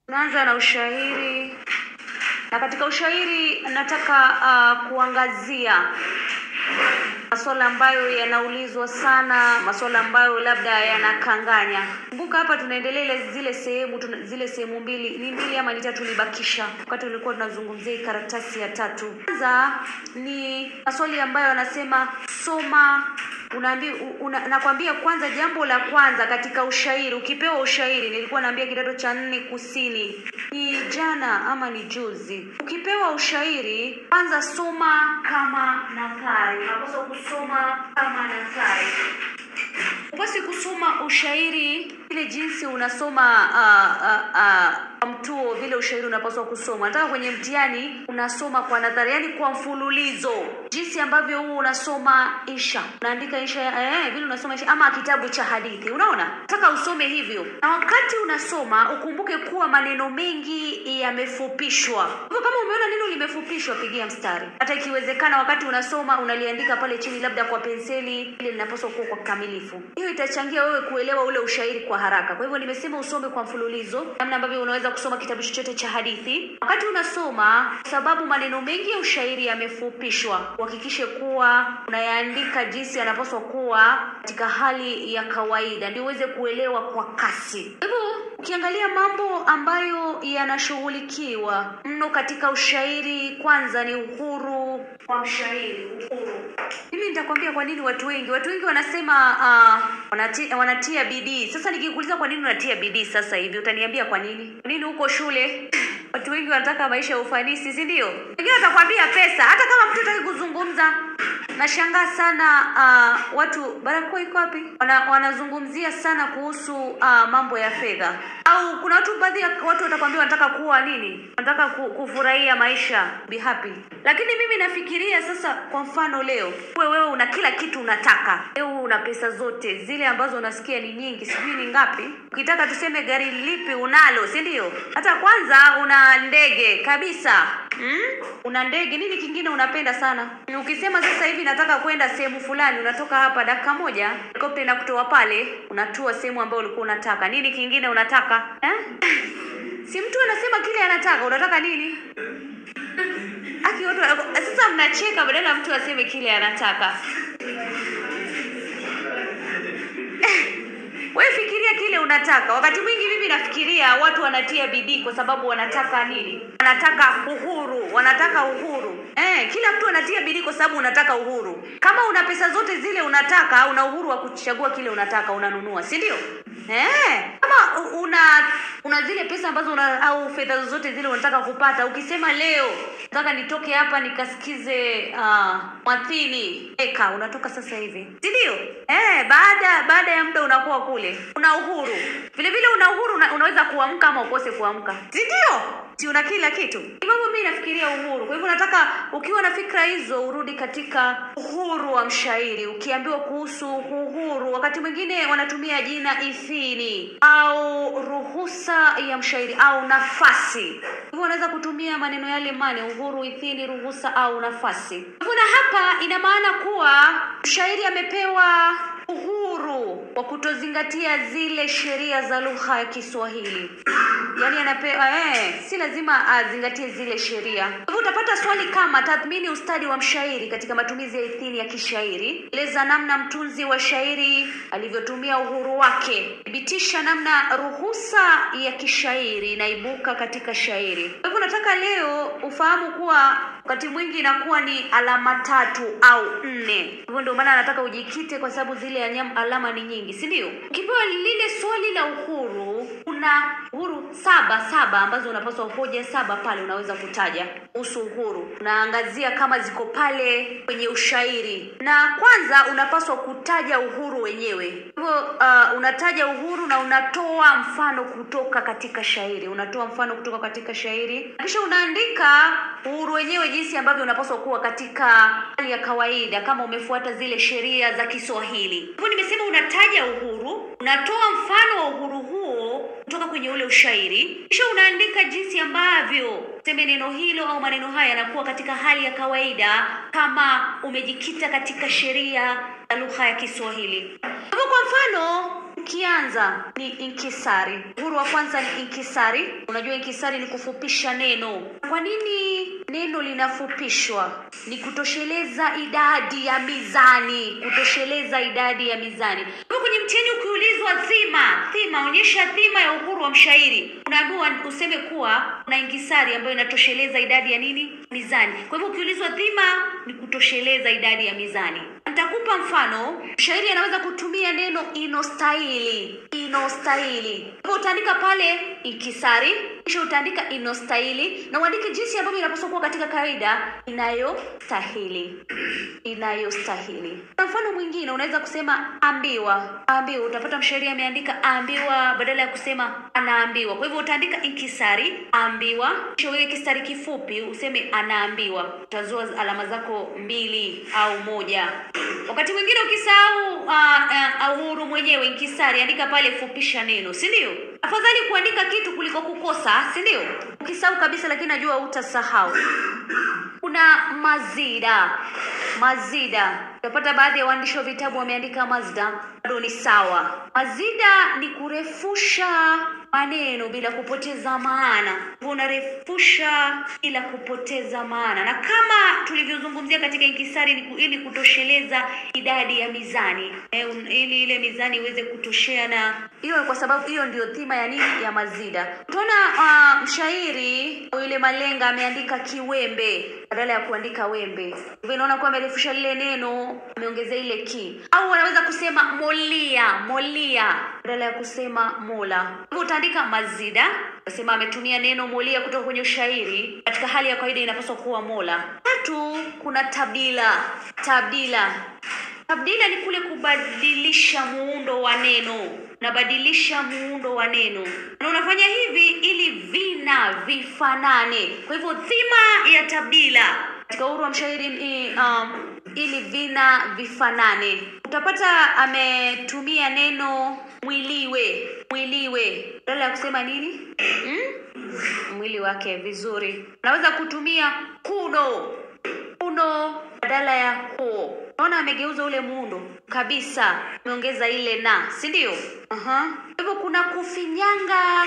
Tunaanza na ushairi, na katika ushairi nataka uh, kuangazia masuala ambayo yanaulizwa sana, masuala ambayo labda yanakanganya. Kumbuka hapa tunaendelea ile zile sehemu tuna, zile sehemu mbili ni mbili ama ni tatu libakisha wakati ulikuwa tunazungumzia hii karatasi ya tatu. Kwanza ni maswali ambayo yanasema soma unaambi, una, nakwambia kwanza, jambo la kwanza katika ushairi, ukipewa ushairi, nilikuwa naambia kidato cha nne kusini, ni jana ama ni juzi. Ukipewa ushairi, kwanza soma kama nathari, unapaswa kusoma kama nathari. Upasi kusoma ushairi ile jinsi unasoma uh, uh, uh, mtuo vile ushairi unapaswa kusoma. Nataka kwenye mtihani unasoma kwa nadhari, yani kwa mfululizo, jinsi ambavyo huo unasoma insha, unaandika insha eh, vile unasoma insha ama kitabu cha hadithi. Unaona, nataka usome hivyo, na wakati unasoma ukumbuke kuwa maneno mengi yamefupishwa. Hivyo kama umeona neno limefupishwa, pigia mstari. Hata ikiwezekana, wakati unasoma unaliandika pale chini, labda kwa penseli, ile linapaswa kuwa kwa kikamilifu. Hiyo itachangia wewe kuelewa ule ushairi kwa haraka. Kwa hivyo nimesema usome kwa mfululizo, namna ambavyo unaweza kusoma kitabu chochote cha hadithi. Wakati unasoma, kwa sababu maneno mengi ya ushairi yamefupishwa, uhakikishe kuwa unayaandika jinsi yanapaswa kuwa katika hali ya kawaida, ndio uweze kuelewa kwa kasi. Kwa hivyo ukiangalia mambo ambayo yanashughulikiwa mno katika ushairi, kwanza ni uhuru wa mshairi. Uhuru, mimi nitakwambia kwa nini watu wengi watu wengi wanasema uh, wanatia, wanatia bidii. Sasa nikikuuliza kwa nini unatia bidii sasa hivi, utaniambia kwa nini? Kwa nini huko shule watu wengi wanataka maisha ya ufanisi, si ndio? Wengine watakwambia pesa, hata kama mtu hataki kuzungumza. Nashangaa sana uh, watu barakoa iko wapi? Wana, wanazungumzia sana kuhusu uh, mambo ya fedha, au kuna watu baadhi ya watu watakwambia wanataka kuwa nini, wanataka ku, kufurahia maisha, be happy. Lakini mimi nafikiria sasa, kwa mfano leo wewe wewe una kila kitu unataka, leo una pesa zote zile ambazo unasikia ni nyingi, sijui ni ngapi. Ukitaka tuseme gari lipi unalo, si ndio? Hata kwanza una ndege kabisa Hmm? Una ndege, nini kingine unapenda sana? Ukisema sasa hivi nataka kwenda sehemu fulani, unatoka hapa dakika moja, helikopta inakutoa pale, unatua sehemu ambayo ulikuwa unataka. Nini kingine unataka eh? Si mtu anasema kile anataka, unataka nini? Aki watu sasa mnacheka badala ya mtu aseme kile anataka. Wewe fikiria kile unataka. Wakati mwingi mimi nafikiria watu wanatia bidii kwa sababu wanataka nini? Wanataka uhuru, wanataka uhuru. Eh, kila mtu anatia bidii kwa sababu unataka uhuru. Kama una pesa zote zile unataka, una uhuru wa kuchagua kile unataka, unanunua, si ndio? Eh, kama una una zile pesa ambazo una au fedha zote zile unataka kupata, ukisema leo nataka nitoke hapa nikasikize uh, mwathini eka, unatoka sasa hivi, si ndio? Eh, baada baada ya muda unakuwa kule, una uhuru vile vile, una uhuru una, unaweza kuamka ama ukose kuamka, si ndio? Si una kila kitu. Hivyo mimi nafikiria uhuru. Kwa hivyo nataka ukiwa na fikra hizo urudi katika uhuru wa mshairi. Ukiambiwa kuhusu uhuru, wakati mwingine wanatumia jina ithini au ruhusa ya mshairi au nafasi. Hivyo unaweza kutumia maneno yale mane, uhuru, ithini, ruhusa au nafasi. Hivyo na hapa ina maana kuwa mshairi amepewa uhuru wa kutozingatia zile sheria za lugha ya Kiswahili. Yaani anapewa eh, si lazima azingatie zile sheria. Kwa hivyo utapata swali kama tathmini ustadi wa mshairi katika matumizi ya ithini ya kishairi, eleza namna mtunzi wa shairi alivyotumia uhuru wake, thibitisha namna ruhusa ya kishairi inaibuka katika shairi. Kwa hivyo nataka leo ufahamu kuwa wakati mwingi inakuwa ni alama tatu au nne. Hivyo ndio maana nataka ujikite, kwa sababu zile anyam, alama ni nyingi, si ndio? Ukipewa lile swali la uhuru, kuna uhuru saba saba ambazo unapaswa hoja saba pale unaweza kutaja kuhusu uhuru. Unaangazia kama ziko pale kwenye ushairi, na kwanza unapaswa kutaja uhuru wenyewe. Hivyo uh, unataja uhuru na unatoa mfano kutoka katika shairi, unatoa mfano kutoka katika shairi, kisha unaandika uhuru wenyewe jinsi ambavyo unapaswa kuwa katika hali ya kawaida, kama umefuata zile sheria za Kiswahili. Hivyo nimesema unataja uhuru, unatoa mfano wa uhuru huo kutoka kwenye ule ushairi, kisha unaandika jinsi ambavyo seme neno hilo au maneno haya yanakuwa katika hali ya kawaida, kama umejikita katika sheria za lugha ya Kiswahili. Hivyo kwa mfano tukianza ni inkisari. Uhuru wa kwanza ni inkisari. Unajua inkisari ni kufupisha neno. Kwa nini neno linafupishwa? Ni kutosheleza idadi ya mizani, kutosheleza idadi ya mizani. Kwa kwenye mtihani ukiulizwa dhima, dhima, onyesha dhima ya uhuru wa mshairi, unaambiwa useme kuwa una inkisari ambayo inatosheleza idadi ya nini? Mizani. Kwa hivyo ukiulizwa dhima ni kutosheleza idadi ya mizani. Nitakupa mfano. Mshairi anaweza kutumia neno inostahili, inostahili. Hivyo utaandika pale inkisari, kisha utaandika inostahili na uandike jinsi ambavyo inapaswa kuwa katika kawaida, inayostahili, inayostahili. Kwa mfano mwingine unaweza kusema ambiwa, ambiwa. Utapata mshairi ameandika ambiwa badala ya kusema anaambiwa. Kwa hivyo utaandika inkisari, ambiwa, kisha uweke kistari kifupi useme anaambiwa. Utazoa alama zako mbili au moja. Wakati mwingine ukisahau uh, uh, uhuru mwenyewe inkisari, andika pale fupisha neno, si ndio? Afadhali kuandika kitu kuliko kukosa, si ndio? Ukisahau kabisa, lakini najua utasahau. Kuna mazida, mazida. Utapata baadhi ya waandishi wa vitabu wameandika mazda, bado ni sawa. Mazida ni kurefusha maneno bila kupoteza maana. Unarefusha bila kupoteza maana, na kama tulivyozungumzia katika inkisari, ni ku- ili kutosheleza idadi ya mizani e, un, ili ile mizani iweze kutoshea, na hiyo kwa sababu hiyo ndio dhima ya nini ya mazida. Utaona uh, mshairi yule Malenga ameandika kiwembe badala ya kuandika wembe, hivyo inaona kuwa amerefusha lile neno, ameongezea ile ki. Au anaweza kusema molia, molia badala ya kusema mola. Hivyo utaandika mazida, nasema ametumia neno molia kutoka kwenye ushairi. Katika hali ya kawaida inapaswa kuwa mola. Tatu, kuna tabdila, tabdila Tabdila ni kule kubadilisha muundo wa neno, unabadilisha muundo wa neno na unafanya hivi ili vina vifanane. Kwa hivyo dhima ya tabdila katika uhuru wa mshairi ni um, ili vina vifanane. Utapata ametumia neno mwiliwe, mwiliwe badala ya kusema nini hmm? mwili wake vizuri. Unaweza kutumia kuno uno badala ya ko. Naona amegeuza ule muundo kabisa, ameongeza ile na, si ndio? Aha. Kwa hivyo kuna kufinyanga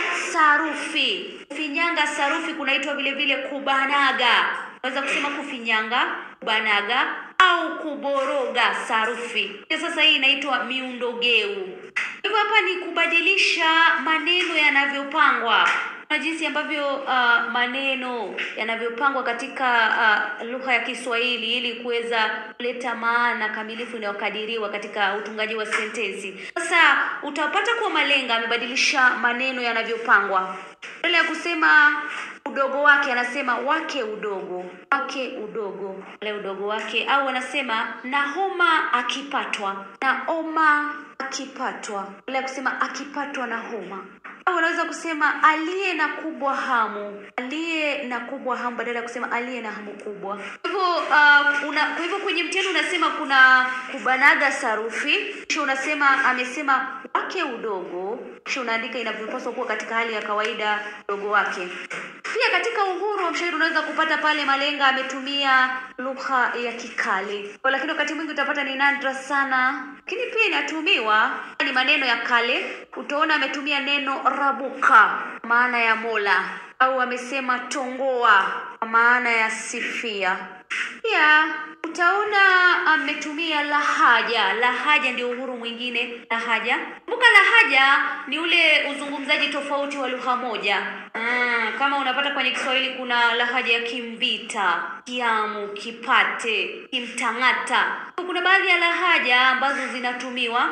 sarufi. Kufinyanga sarufi kunaitwa vile vile kubanaga. Unaweza kusema kufinyanga, kubanaga au kuboroga sarufi. Hiyo sasa hii inaitwa miundogeu. Hivyo hapa ni kubadilisha maneno yanavyopangwa na jinsi ambavyo uh, maneno yanavyopangwa katika uh, lugha ya Kiswahili ili kuweza kuleta maana kamilifu inayokadiriwa katika utungaji wa sentensi. Sasa utapata kuwa Malenga amebadilisha maneno yanavyopangwa. Badala ya kusema udogo wake anasema wake udogo, wake udogo, ule udogo wake, au anasema Nahoma akipatwa, Naoma akipatwa, badala ya kusema akipatwa na homa au unaweza kusema aliye na kubwa hamu, aliye na kubwa hamu badala ya kusema aliye na hamu kubwa. Kwa hivyo uh, una, kwa hivyo kwenye mtihani unasema kuna kubanaga sarufi, kisha unasema amesema wake udogo, kisha unaandika inavyopaswa kuwa katika hali ya kawaida udogo wake. Pia katika uhuru wa mshairi unaweza kupata pale Malenga ametumia lugha ya kikale, Kwa lakini wakati mwingi utapata ni nadra sana, lakini pia inatumiwa ni maneno ya kale. Utaona ametumia neno rabuka, maana ya mola, au amesema tongoa, maana ya sifia. Pia utaona ametumia lahaja. Lahaja ndio uhuru mwingine, lahaja. Kumbuka lahaja ni ule uzungumzaji tofauti wa lugha moja. Mm, kama unapata kwenye Kiswahili kuna lahaja ya Kimvita, Kiamu, Kipate, Kimtang'ata. Kuna baadhi ya lahaja ambazo zinatumiwa.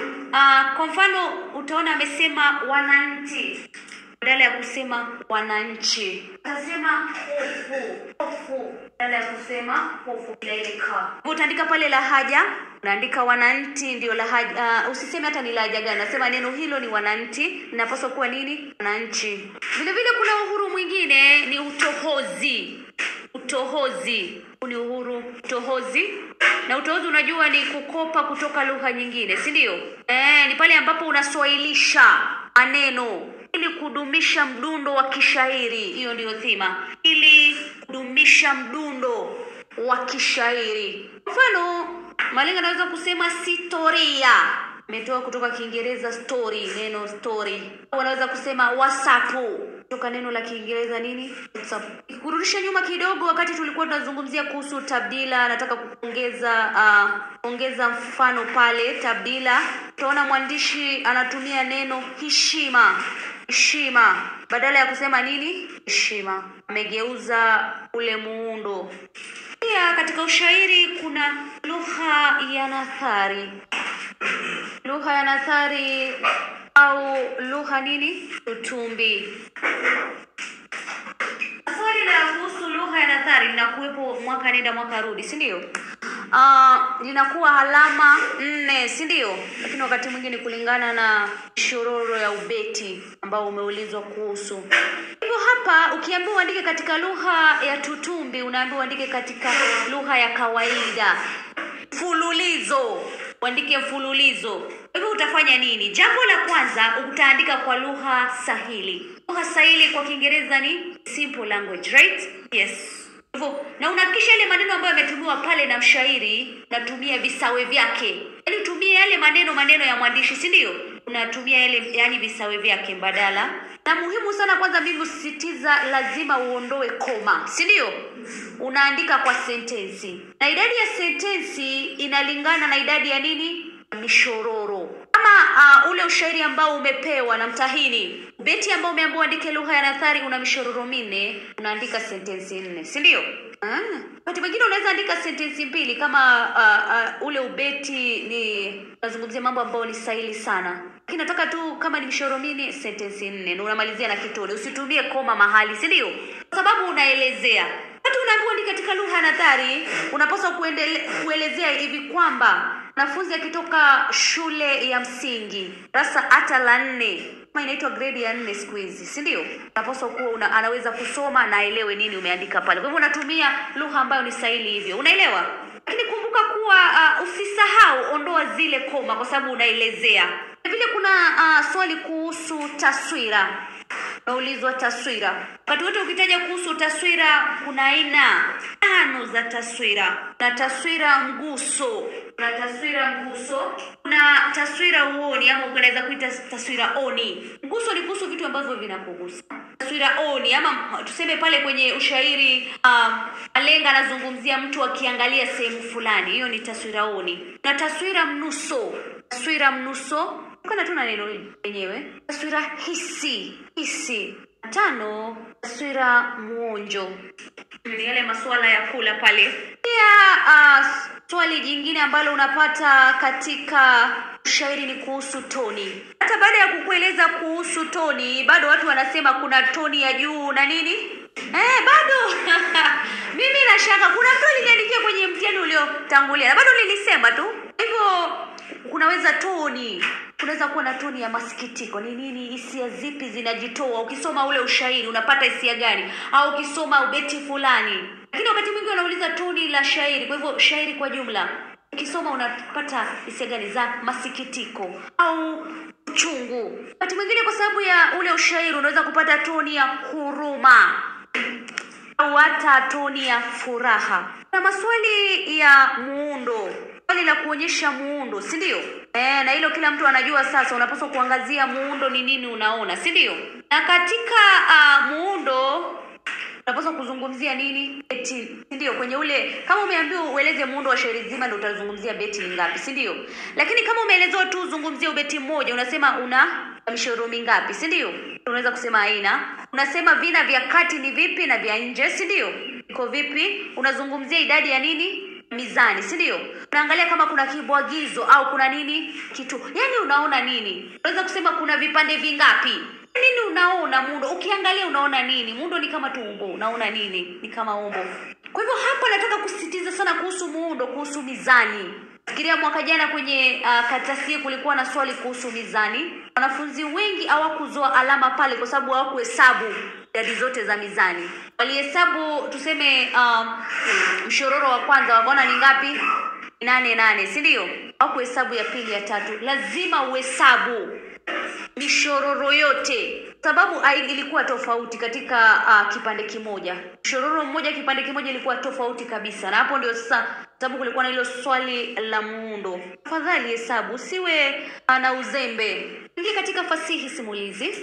Uh, kwa mfano utaona amesema wananchi badala ya kusema wananchi utasema hofu hofu badala ya kusema hofu bila ile ka utaandika pale lahaja unaandika wananchi ndio lahaja uh, usiseme hata ni lahaja gani nasema neno hilo ni wananchi linapaswa kuwa nini wananchi vile vile kuna uhuru mwingine ni utohozi utohozi Huu ni uhuru utohozi na utohozi unajua ni kukopa kutoka lugha nyingine si ndio eh, ni pale ambapo unaswahilisha maneno ili kudumisha mdundo wa kishairi hiyo ndiyo thima ili kudumisha mdundo wa kishairi mfano malenga anaweza kusema sitoria imetoa kutoka Kiingereza story, neno story. Wanaweza kusema WhatsApp kutoka neno la Kiingereza nini? WhatsApp. Kurudisha nyuma kidogo, wakati tulikuwa tunazungumzia kuhusu tabdila, nataka kuongeza uh, ongeza mfano pale tabdila. Utaona mwandishi anatumia neno heshima, heshima badala ya kusema nini? Heshima. Amegeuza ule muundo. Pia katika ushairi kuna lugha ya nathari. Lugha ya nathari au lugha nini? Utumbi. Swali la kuhusu lugha ya nathari linakuwepo mwaka nenda mwaka rudi, si ndio? Uh, linakuwa alama nne, si ndio? Lakini wakati mwingine kulingana na shororo ya ubeti ambao umeulizwa kuhusu. Hivyo hapa ukiambiwa uandike katika lugha ya tutumbi, unaambiwa uandike katika lugha ya kawaida. Mfululizo, uandike mfululizo. Hivyo utafanya nini? Jambo la kwanza utaandika kwa lugha sahili. Lugha sahili kwa Kiingereza ni simple language, right? Yes. Hivyo na unahakikisha yale maneno ambayo yametumiwa pale na mshairi, unatumia visawe vyake. Yaani utumie yale maneno maneno ya mwandishi, si ndio? Unatumia yale yani visawe vyake badala. Na muhimu sana kwanza mimi husisitiza lazima uondoe koma, si ndio? Unaandika kwa sentensi. Na idadi ya sentensi inalingana na idadi ya nini? Mishororo. Kama uh, ule ushairi ambao umepewa na mtahini, beti ambao umeambiwa uandike lugha ya nathari una mishororo minne, unaandika sentensi nne, si ndio? Ah, wakati mwingine unaweza andika sentensi mbili kama uh, uh, ule ubeti ni unazungumzia mambo ambayo ni sahili sana, lakini nataka tu kama ni mishororo minne, sentensi nne, na unamalizia na kitone. Usitumie koma mahali, si ndio? Kwa sababu unaelezea wakati unaambiwa ni katika lugha ya nathari, unapaswa kuendele, kuelezea hivi kwamba mwanafunzi akitoka shule ya msingi darasa hata la nne kama inaitwa grade ya nne siku hizi, si ndio? Unapaswa kuwa una, anaweza kusoma na aelewe nini umeandika pale. Kwa hivyo unatumia lugha ambayo ni sahili hivyo, unaelewa? Lakini kumbuka kuwa uh, usisahau ondoa zile koma, kwa sababu unaelezea. Vile kuna uh, swali kuhusu taswira unaulizwa taswira. Wakati wote ukitaja kuhusu taswira, kuna aina tano za taswira. Kuna taswira mguso, kuna taswira mguso, kuna taswira uoni ama unaweza kuita taswira oni. Mguso ni kuhusu vitu ambavyo vinakugusa. Taswira oni ama tuseme pale kwenye ushairi um, Alenga anazungumzia mtu akiangalia sehemu fulani, hiyo ni taswira oni. Na taswira mnuso, taswira mnuso kana tu na neno lenyewe. Taswira hisi, hisi. Tano, taswira muonjo, ni yale masuala ya kula pale. Pia uh, swali jingine ambalo unapata katika ushairi ni kuhusu toni. Hata baada ya kukueleza kuhusu toni, bado watu wanasema kuna toni ya juu na nini eh, bado mimi nashaka, kuna mtu aliniandikia kwenye mtihani uliotangulia na bado nilisema tu hivyo kunaweza toni kunaweza kuwa na toni ya masikitiko. Ni nini? Hisia zipi zinajitoa? Ukisoma ule ushairi unapata hisia gani? Au ukisoma ubeti fulani. Lakini wakati mwingi wanauliza toni la shairi, kwa hivyo shairi kwa jumla ukisoma unapata hisia gani za masikitiko au uchungu. Wakati mwingine kwa sababu ya ule ushairi unaweza kupata toni ya huruma au hata toni ya furaha. Na maswali ya muundo swali la kuonyesha muundo, si ndio? Eh, na hilo kila mtu anajua. Sasa unapaswa kuangazia muundo ni nini unaona, si ndio? Na katika uh, muundo unapaswa kuzungumzia nini? Beti, si ndio? Kwenye ule kama umeambiwa ueleze muundo wa shairi zima, ndio utazungumzia beti ni ngapi, si ndio? Lakini kama umeelezewa tu uzungumzie ubeti mmoja, unasema una mishoro mingapi, si ndio? Unaweza kusema aina, unasema vina vya kati ni vipi na vya nje, si ndio? Iko vipi? Unazungumzia idadi ya nini mizani si ndio? Unaangalia kama kuna kibwagizo au kuna nini kitu, yani unaona nini? Unaweza kusema kuna vipande vingapi nini, unaona muundo. Ukiangalia unaona nini? Muundo ni kama tu umbo, unaona nini? Ni kama umbo. Kwa hivyo hapa nataka kusisitiza sana kuhusu muundo, kuhusu mizani. Fikiria mwaka jana kwenye uh, karatasi kulikuwa na swali kuhusu mizani. Wanafunzi wengi hawakuzoa alama pale kwa sababu hawakuhesabu idadi zote za mizani. Walihesabu tuseme, um, mshororo wa kwanza wakaona ni ngapi? Nane nane, si ndio? Hawakuhesabu ya pili, ya tatu. Lazima uhesabu mishororo yote sababu ai- ilikuwa tofauti katika uh, kipande kimoja mshororo mmoja kipande kimoja ilikuwa tofauti kabisa na hapo ndio sasa sababu kulikuwa na hilo swali la muundo tafadhali hesabu usiwe uh, na uzembe ingia katika fasihi simulizi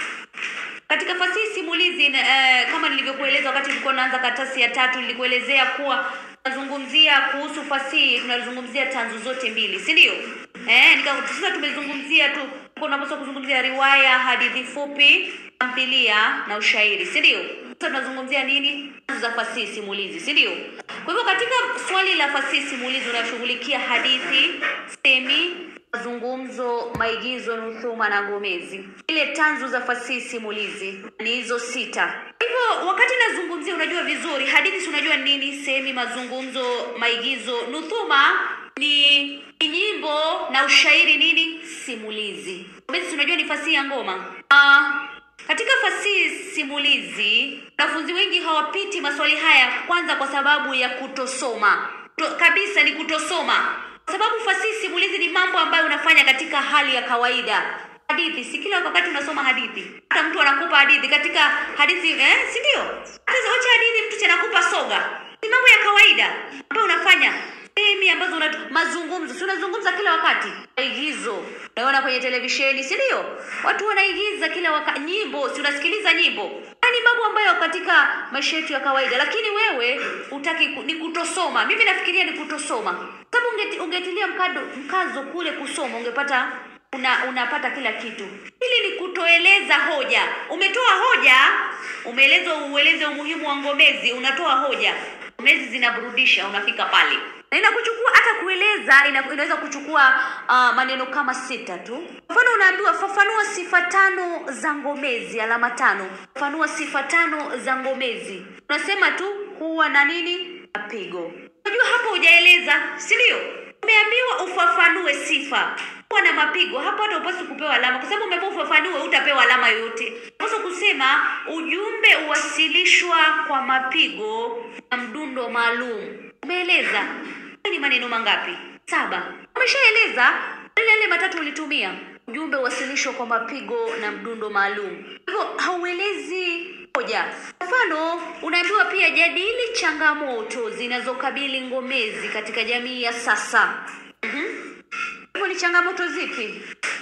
katika fasihi simulizi eh, kama nilivyokueleza wakati tulikuwa naanza karatasi ya tatu nilikuelezea kuwa tunazungumzia kuhusu fasihi tunazungumzia tanzu zote mbili si ndio eh, nika- sasa tumezungumzia tu unapaswa kuzungumzia riwaya hadithi fupi tamthilia na ushairi si ndio sasa tunazungumzia nini tanzu za fasihi simulizi si ndio kwa hivyo katika swali la fasihi simulizi unashughulikia hadithi semi mazungumzo maigizo nuthuma na ngomezi ile tanzu za fasihi simulizi ni hizo sita hivyo wakati nazungumzia unajua vizuri hadithi si unajua nini sehemi mazungumzo maigizo nuthuma ni ni nyimbo na ushairi nini simulizi ngomezi si unajua ni fasihi ya ngoma uh, katika fasihi simulizi wanafunzi wengi hawapiti maswali haya kwanza kwa sababu ya kutosoma to, kabisa ni kutosoma kwa sababu fasihi simulizi ni mambo ambayo unafanya katika hali ya kawaida hadithi si kila wakati unasoma hadithi hata mtu anakupa hadithi katika hadithi eh, si ndio hata wacha hadithi mtu anakupa soga ni mambo ya kawaida ambayo unafanya sehemi ambazo una mazungumzo si unazungumza kila wakati maigizo unaona kwenye televisheni si ndio watu wanaigiza kila wakati nyimbo si unasikiliza nyimbo haya ni mambo ambayo katika maisha yetu ya kawaida lakini wewe utaki ku- ni kutosoma mimi nafikiria ni kutosoma sababu ungeti, ungetilia mkado, mkazo kule kusoma ungepata una, unapata kila kitu hili ni kutoeleza hoja umetoa hoja umeeleza ueleze umuhimu wa ngomezi unatoa hoja ngomezi zinaburudisha unafika pale na inakuchukua hata kueleza ina, inaweza kuchukua uh, maneno kama sita tu mfano unaambiwa fafanua sifa tano za ngomezi alama tano fafanua sifa tano za ngomezi unasema tu huwa na nini mapigo unajua hapo hujaeleza si ndio umeambiwa ufafanue sifa kuwa na mapigo hapo hata upasi kupewa alama kwa sababu umeambiwa ufafanue utapewa alama yoyote unapaswa kusema ujumbe uwasilishwa kwa mapigo na mdundo maalum umeeleza Haya ni maneno mangapi saba umeshaeleza yale yale matatu ulitumia ujumbe uwasilishwa kwa mapigo na mdundo maalum hivyo hauelezi hoja mfano unaambiwa pia jadili changamoto zinazokabili ngomezi katika jamii ya sasa Mhm. hivyo ni changamoto zipi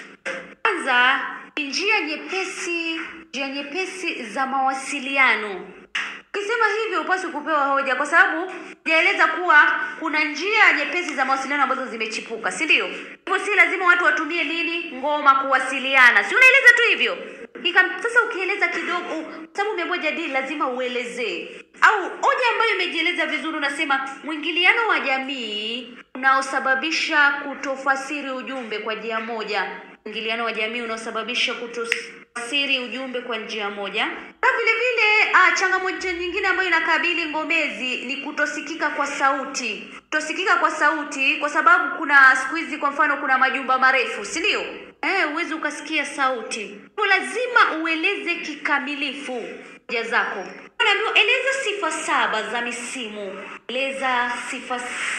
kwanza ni njia nyepesi njia nyepesi za mawasiliano ukisema hivyo upaswi kupewa hoja kwa sababu jaeleza kuwa kuna njia nyepesi za mawasiliano ambazo zimechipuka si ndio hivyo si lazima watu watumie nini ngoma kuwasiliana si unaeleza tu hivyo Ika, sasa ukieleza kidogo kwa sababu umeambiwa jadili lazima uelezee au hoja ambayo imejieleza vizuri unasema mwingiliano wa jamii unaosababisha kutofasiri ujumbe kwa njia moja mwingiliano wa jamii unaosababisha kutofasiri ujumbe kwa njia moja na vile vile ah, changamoto nyingine ambayo inakabili ngomezi ni kutosikika kwa sauti kutosikika kwa sauti kwa sababu kuna siku hizi kwa mfano kuna majumba marefu si ndio eh, huwezi ukasikia sauti kwa lazima ueleze kikamilifu hoja zako unaambiwa eleza sifa saba za misimu eleza sifa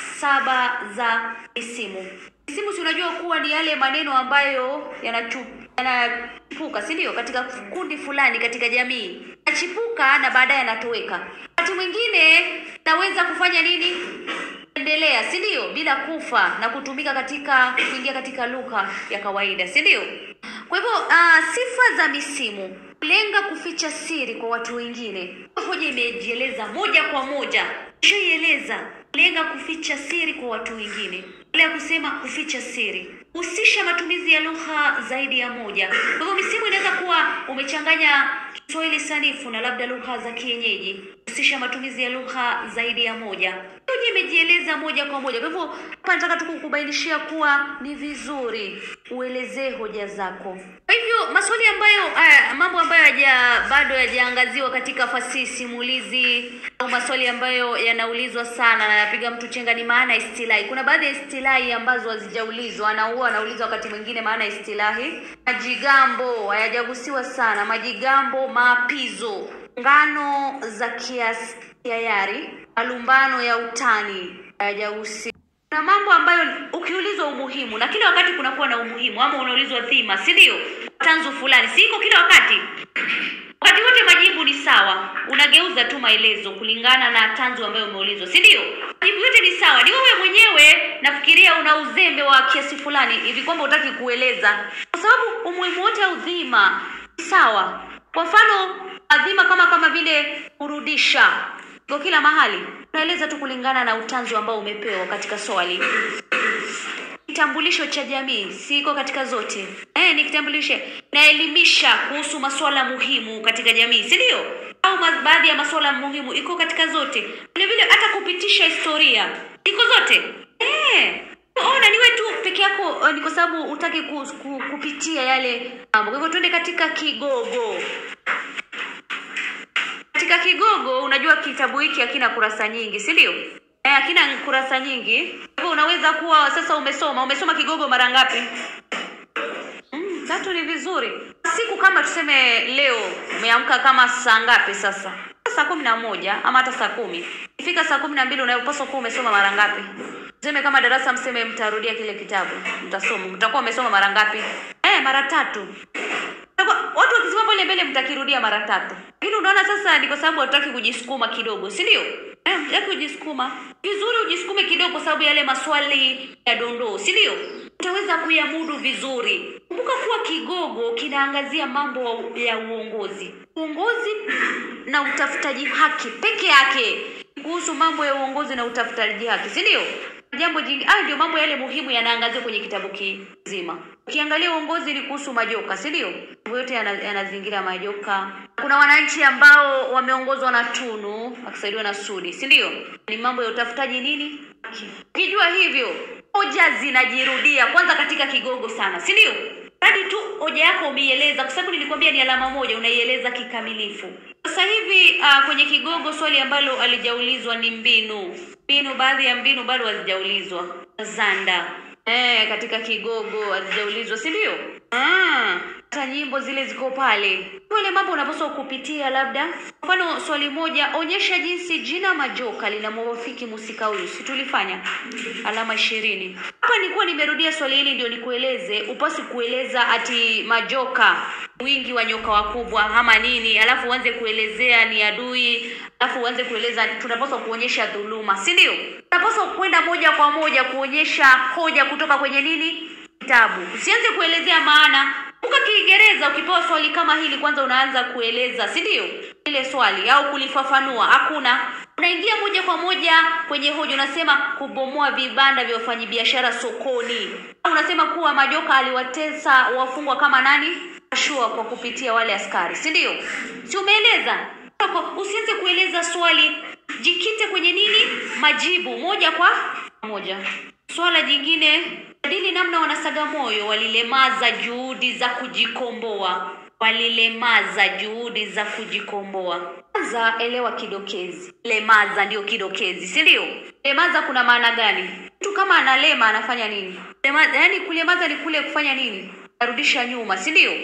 saba za misimu misimu si unajua kuwa ni yale maneno ambayo yanachu yanachipuka si ndio katika kundi fulani katika jamii yanachipuka na baadaye yanatoweka wakati mwingine naweza kufanya nini endelea si ndio bila kufa na kutumika katika kuingia katika lugha ya kawaida si ndio kwa hivyo uh, sifa za misimu lenga kuficha siri kwa watu wengine hoja imejieleza moja kwa moja ishaieleza lenga kuficha siri kwa watu wengine ile ya kusema kuficha siri husisha matumizi ya lugha zaidi ya moja kwa hivyo misimu inaweza kuwa umechanganya kiswahili sanifu na labda lugha za kienyeji husisha matumizi ya lugha zaidi ya moja hoja imejieleza moja kwa moja kwa hivyo hapa nataka tu kukubainishia kuwa ni vizuri uelezee hoja zako kwa hivyo maswali ambayo uh, mambo ambayo haja bado yajaangaziwa katika fasihi simulizi au maswali ambayo yanaulizwa sana na yapiga mtu chenga ni maana ya istilahi kuna baadhi ya istilahi ambazo hazijaulizwa na huwa anaulizwa wakati mwingine maana ya istilahi majigambo hayajagusiwa sana majigambo maapizo ngano za kiasi kiayari malumbano ya utani hayajagusiwa na mambo ambayo ukiulizwa umuhimu na kila wakati kunakuwa na umuhimu ama unaulizwa dhima si ndio tanzu fulani, si iko kila wakati? Wakati wote majibu ni sawa, unageuza tu maelezo kulingana na tanzu ambayo umeulizwa, si ndio? Majibu yote ni sawa, ni wewe mwenyewe nafikiria una uzembe wa kiasi fulani hivi kwamba hutaki kueleza, kwa sababu umuhimu wote au dhima ni sawa. Kwa mfano adhima kama kama vile kurudisha, iko kila mahali, unaeleza tu kulingana na utanzu ambao umepewa katika swali kitambulisho cha jamii siko katika zote eh, ni kitambulisho naelimisha kuhusu masuala muhimu katika jamii si ndio au ma- baadhi ya masuala muhimu iko katika zote vile vile hata kupitisha historia iko zote eh, ona niwe tu peke yako eh, ni kwa sababu utaki ku, ku, kupitia yale mambo kwa hivyo tuende katika kigogo katika kigogo unajua kitabu hiki hakina kurasa nyingi si ndio eh, hakina kurasa nyingi Kwa hivyo unaweza kuwa sasa umesoma umesoma kigogo mara ngapi mm, tatu ni vizuri siku kama tuseme leo umeamka kama saa ngapi sasa saa kumi na moja ama hata saa kumi ifika saa kumi na mbili unapaswa kuwa umesoma mara ngapi tuseme kama darasa mseme mtarudia kile kitabu mtasoma mtakuwa umesoma mara ngapi eh, mara tatu Itakuwa- watu wakisimama pale mbele mtakirudia mara tatu lakini unaona sasa ni kwa sababu hatutaki kujisukuma kidogo si ndio eh, mtaki kujisukuma vizuri ujisukume kidogo kwa sababu yale maswali ya dondoo si ndio utaweza kuyamudu vizuri kumbuka kuwa kigogo kinaangazia mambo ya uongozi uongozi na utafutaji haki peke yake kuhusu mambo ya uongozi na utafutaji haki si ndio jambo jingine hayo ndio mambo yale muhimu yanaangaziwa kwenye kitabu kizima ukiangalia uongozi ni kuhusu majoka si ndio mambo yote yana- yanazingira majoka kuna wananchi ambao wameongozwa na tunu wakisaidiwa na sudi si ndio ni mambo ya utafutaji nini Haki. ukijua hivyo hoja zinajirudia kwanza katika kigogo sana si ndio hadi tu hoja yako umeieleza kwa sababu nilikwambia ni alama moja unaieleza kikamilifu sasa hivi uh, kwenye kigogo swali ambalo alijaulizwa ni mbinu mbinu baadhi ya mbinu bado hazijaulizwa zanda eh, katika kigogo hazijaulizwa si ndio Ah, hata nyimbo zile ziko pale yale mambo unapaswa kupitia labda mfano swali moja onyesha jinsi jina majoka linamwafiki musika huyu si tulifanya alama ishirini hapa nilikuwa nimerudia swali hili ndio nikueleze upasi kueleza ati majoka wingi wa nyoka wakubwa ama nini alafu uanze kuelezea ni adui alafu uanze kueleza tunapaswa kuonyesha dhuluma si ndio tunapaswa kwenda moja kwa moja kuonyesha hoja kutoka kwenye nini kitabu usianze kuelezea maana kumbuka kiingereza ukipewa swali kama hili kwanza unaanza kueleza si ndio ile swali au kulifafanua hakuna unaingia moja kwa moja kwenye hoja unasema kubomoa vibanda vya wafanyabiashara sokoni au unasema kuwa majoka aliwatesa wafungwa kama nani ashua kwa kupitia wale askari si ndio si umeeleza Kwa- usianze kueleza swali jikite kwenye nini majibu moja kwa moja swala jingine jadili namna wanasagamoyo walilemaza juhudi za kujikomboa walilemaza juhudi za kujikomboa kwanza elewa kidokezi lemaza ndio kidokezi si ndio lemaza kuna maana gani mtu kama analema anafanya nini lemaza, yani kulemaza ni kule kufanya nini arudisha nyuma si ndio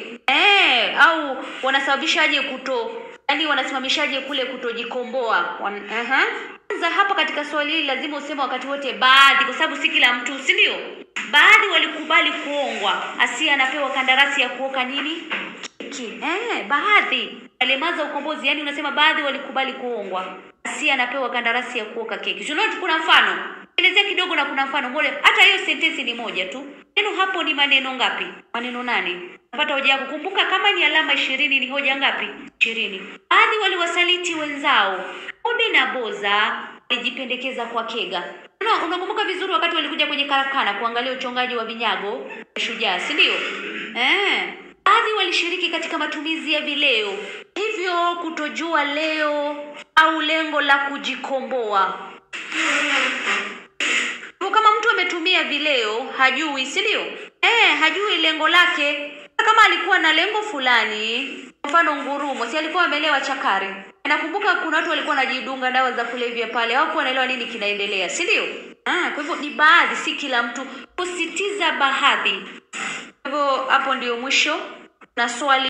eh au wanasababishaje kuto yani wanasimamishaje kule kutojikomboa Wan, uh-huh. kwanza hapa katika swali hili lazima useme wakati wote baadhi kwa sababu si kila mtu si ndio baadhi walikubali kuongwa asia anapewa kandarasi ya kuoka nini keki eh, baadhi alemaza ukombozi yani unasema baadhi walikubali kuongwa asia anapewa kandarasi ya kuoka keki Si unaona kuna mfano elezea kidogo na kuna mfano moja hata hiyo sentensi ni moja tu neno hapo ni maneno ngapi maneno nane napata hoja yako kumbuka kama ni alama ishirini ni hoja ngapi ishirini baadhi waliwasaliti wenzao obi na boza walijipendekeza kwa kega Una- unakumbuka vizuri wakati walikuja kwenye karakana kuangalia uchongaji wa vinyago shujaa si ndio eh baadhi walishiriki katika matumizi ya vileo hivyo kutojua leo au lengo la kujikomboa kwa kama mtu ametumia vileo hajui si ndio eh hajui lengo lake kama alikuwa na lengo fulani kwa mfano ngurumo si alikuwa amelewa chakari nakumbuka kuna watu walikuwa wanajidunga dawa za kulevya pale hawakuwa wanaelewa nini kinaendelea si ndio ah, kwa hivyo ni baadhi si kila mtu kusitiza baadhi kwa hivyo hapo ndio mwisho na swali